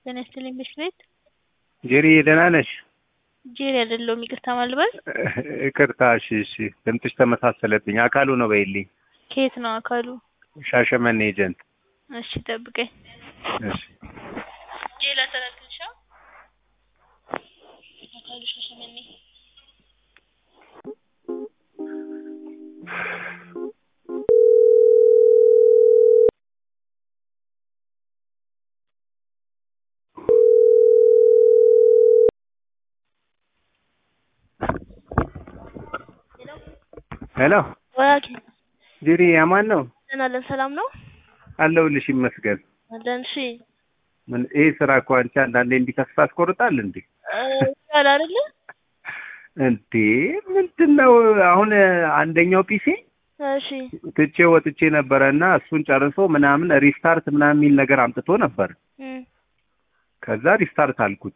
ጤና ይስጥልኝ ምሽት ቤት ጄሪ ደህና ነሽ? ጄሪ አይደለሁም ይቅርታ ማልበል ይቅርታ። እሺ እሺ፣ ድምፅሽ ተመሳሰለብኝ። አካሉ ነው በይልኝ። ከየት ነው አካሉ? ሻሸመኔ ኤጀንት። እሺ ጠብቀኝ። እሺ ጄላ ተረክልሻ አካሉ ሻሸመኔ ሄሎ ወያኪ ጄሪ አማን ነው ደህና አለን። ሰላም ነው አለሁልሽ፣ ይመስገን። አለን። እሺ ምን ይሄ ስራ እኮ አንቺ አንዳንዴ እንዲህ ተስፋ ያስቆርጣል እንዴ? ያለ አይደለ እንዴ ምንድን ነው አሁን አንደኛው ፒሲ እሺ ትቼ ወጥቼ ነበረ እና እሱን ጨርሶ ምናምን ሪስታርት ምናምን የሚል ነገር አምጥቶ ነበር። እም፣ ከዛ ሪስታርት አልኩት።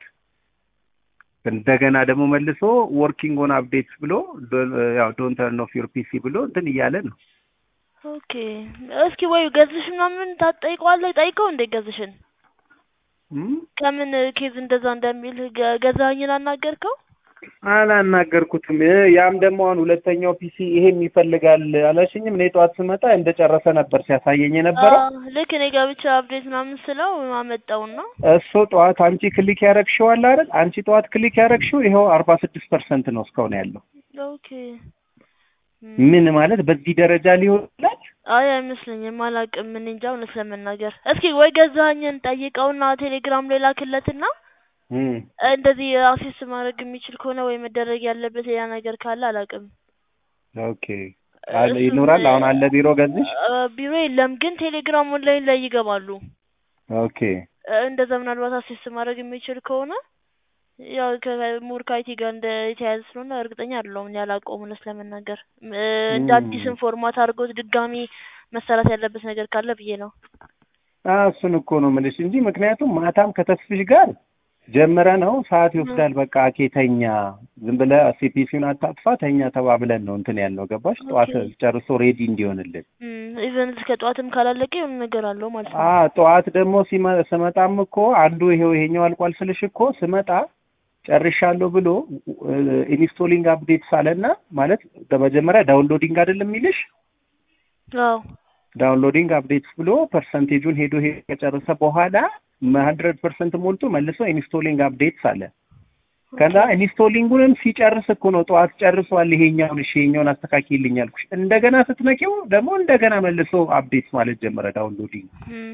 እንደገና ደግሞ መልሶ ወርኪንግ ኦን አፕዴትስ ብሎ ዶ- ያው ዶንት ተርን ኦፍ ዩር ፒሲ ብሎ እንትን እያለ ነው። ኦኬ እስኪ ወይ ገዝሽ ምናምን ታጠይቀዋለህ? ጠይቀው እንደ ገዝሽን እም? ከምን ኬዝ እንደዛ እንደሚል ገ- ገዛኸኝን አናገርከው? አላናገርኩትም። እ ያም ደግሞ አሁን ሁለተኛው ፒሲ ይሄም ይፈልጋል አላሽኝም። እኔ ጠዋት ስመጣ እንደጨረሰ ነበር ሲያሳየኝ የነበረው። አዎ፣ ልክ እኔ ጋር ብቻ አፕዴት ምናምን ስለው አመጣውና እሱ ጠዋት አንቺ ክሊክ ያረግሽው አለ አይደል? አንቺ ጠዋት ክሊክ ያረግሽው ይኸው አርባ ስድስት ፐርሰንት ነው እስካሁን ያለው። ኦኬ እም፣ ምን ማለት በዚህ ደረጃ ሊሆን ይችላል? አይ አይመስለኝም፣ አላውቅም። ምን እንጃ እውነት ለመናገር እስኪ ወይ ገዛኸኝን ጠይቀውና ቴሌግራም ላይ ላክለትና እም። እንደዚህ አክሴስ ማድረግ የሚችል ከሆነ ወይ መደረግ ያለበት ያ ነገር ካለ አላውቅም። ኦኬ አለ እሱም ይኖራል። አሁን አለ ቢሮ ገዝሽ? አ፣ ቢሮ የለም ግን ቴሌግራም ኦንላይን ላይ ይገባሉ። ኦኬ እ፣ እንደዛ ምናልባት አክሴስ ማድረግ የሚችል ከሆነ ያው ከሙር ከአይቲ ጋር እንደ የተያያዘ ስለሆነ እርግጠኛ አይደለሁም። እኔ አላውቀውም እውነት ለመናገር እ፣ እንደ እም። አዲስም ፎርማት አድርገውት ድጋሚ መሰራት ያለበት ነገር ካለ ብዬ ነው። አ እሱን እኮ ነው የምልሽ እንጂ ምክንያቱም ማታም ከተስፍሽ ጋር ጀምረ ነው ሰዓት ይወስዳል። በቃ አኬ ተኛ፣ ዝም ብለህ ሲፒሲውን አታጥፋ ተኛ ተባብለን ነው እንትን ያልነው ገባሽ? ጠዋት ኦኬ ጨርሶ ሬዲ እንዲሆንልን ኢቨን እስከ ጠዋትም ካላለቀ የሆነ ነገር አለው ማለት አ ነው። ጠዋት ደግሞ ሲመ- ስመጣም እኮ አንዱ ይሄው ይሄኛው አልቋል ስልሽ እኮ ስመጣ ጨርሻለሁ ብሎ ኢንስቶሊንግ አፕዴትስ አለና ማለት በመጀመሪያ ዳውንሎዲንግ አይደለም የሚልሽ አዎ ዳውንሎዲንግ አፕዴትስ ብሎ ፐርሰንቴጁን ሄዶ ሄዶ ከጨረሰ በኋላ ሀንድረድ ፐርሰንት ሞልቶ መልሶ ኢንስቶሊንግ አፕዴትስ አለ። ከዛ ኢንስቶሊንጉንም ሲጨርስ እኮ ነው ጠዋት ጨርሷል፣ ይሄኛውን እሺ ይሄኛውን አስተካክልኝ አልኩሽ። እንደገና ስትነቂው ደግሞ እንደገና መልሶ አፕዴትስ ማለት ጀመረ ዳውንሎዲንግ። እም፣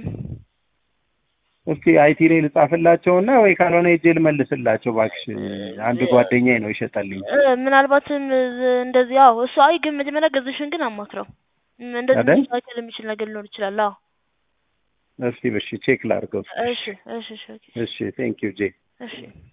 እስቲ አይቲ ላይ ልጻፍላቸውና ወይ ካልሆነ ሄጄ ልመልስላቸው እባክሽ። አንድ ጓደኛዬ ነው ይሸጠልኝ እ፣ ምናልባትም ዝ- እንደዚህ አዎ እሱ አይ ግን መጀመሪያ ገዝሽን ግን አማክረው እም፣ እንደዚህ አይደል? ሊስተካከል የሚችል ነገር ሊኖር ይችላል። አዎ እስቲ እሺ ቼክ ላድርገው። እሺ እሺ እሺ ኦኬ እሺ ቴንክ ዩ ጄ እሺ